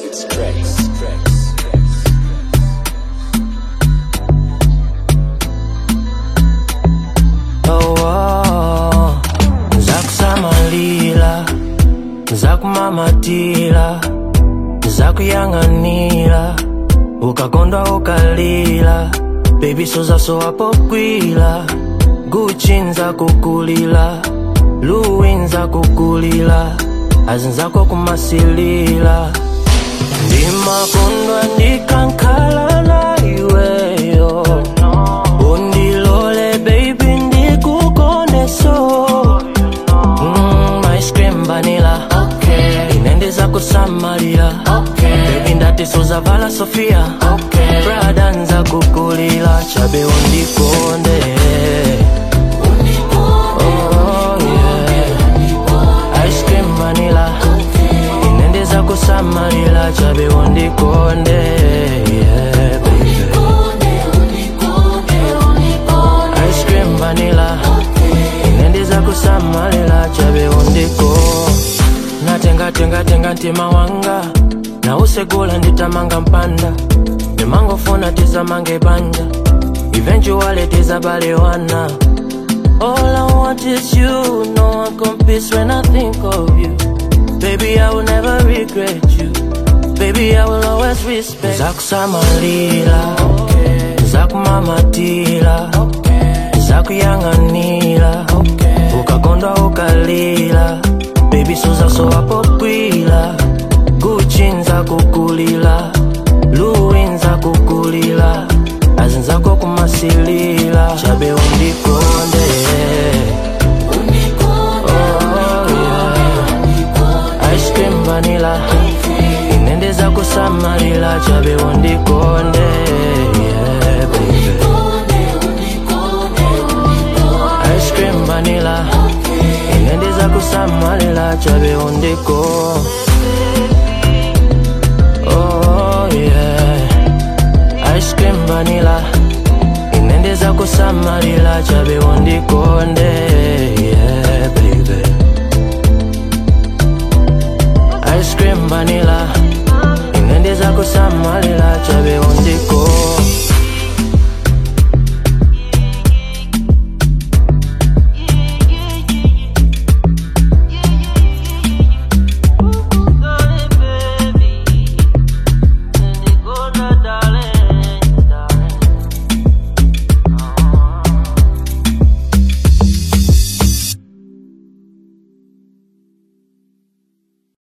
It's Crex. Crex. oh, oh. zakusamalira zakumamatira zakuyang'anira ukakondwa ukalira bebi sozasowa pokwila guchi nzakukulila luwi nzakukulila azinzako kumasilila ndimakondwa ndikankhala na iweyo undilole baby ndikukondeso Mm, ice cream vanilla okay. inendeza kusamalira okay. bebi ndatisozavala sofia okay. prada nza kukulila chabe undikonde Oh, yeah. Ice cream vanilla inendeza kusamalira chabe undikonde yeah, baby. Ice cream vanilla inendeza kusamalira chabe undiko natengatengatenga ntima wanga nausegula nditamanga mpanda ndimangofuna tizamange banja eventually tizabalewana All I want is you, no one competes when I think of you. Baby, I will never regret you. Baby, I will always respect. Zakusamalira, zakumamatira, zakuyang'anira, ukakondwa ukalira. Baby, suzasowa pokwila, Gucci nzakukulila, Louis nzakukulila, azinzako kumasilila, chabe undikonde. Oh, yeah. Ice cream vanilla inendeza kusamalira chabe undikonde yeah, baby. Ice cream vanilla inendeza kusamalira chabe undiko Oh, yeah. Ice cream vanilla inendeza kusamalira chabe undikonde yeah, baby. Ice cream vanilla inendeza kusamalira chabe undiko